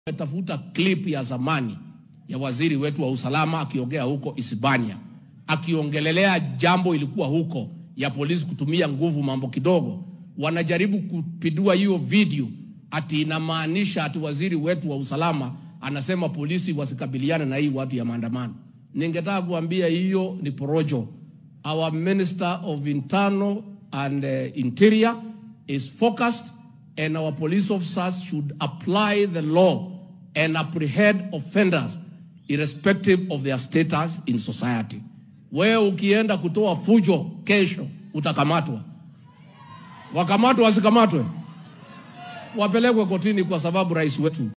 Tafuta clip ya zamani ya waziri wetu wa usalama akiongea huko Isibania, akiongelelea jambo ilikuwa huko ya polisi kutumia nguvu mambo kidogo. Wanajaribu kupindua hiyo video ati inamaanisha ati waziri wetu wa usalama anasema polisi wasikabiliane na hii watu ya maandamano. Ningetaka kuambia hiyo ni porojo. Our Minister of Internal and uh, Interior is focused and our police officers should apply the law and apprehend offenders irrespective of their status in society. Wewe ukienda kutoa fujo kesho utakamatwa. Wakamatwe wasikamatwe, wapelekwe kotini kwa sababu rais wetu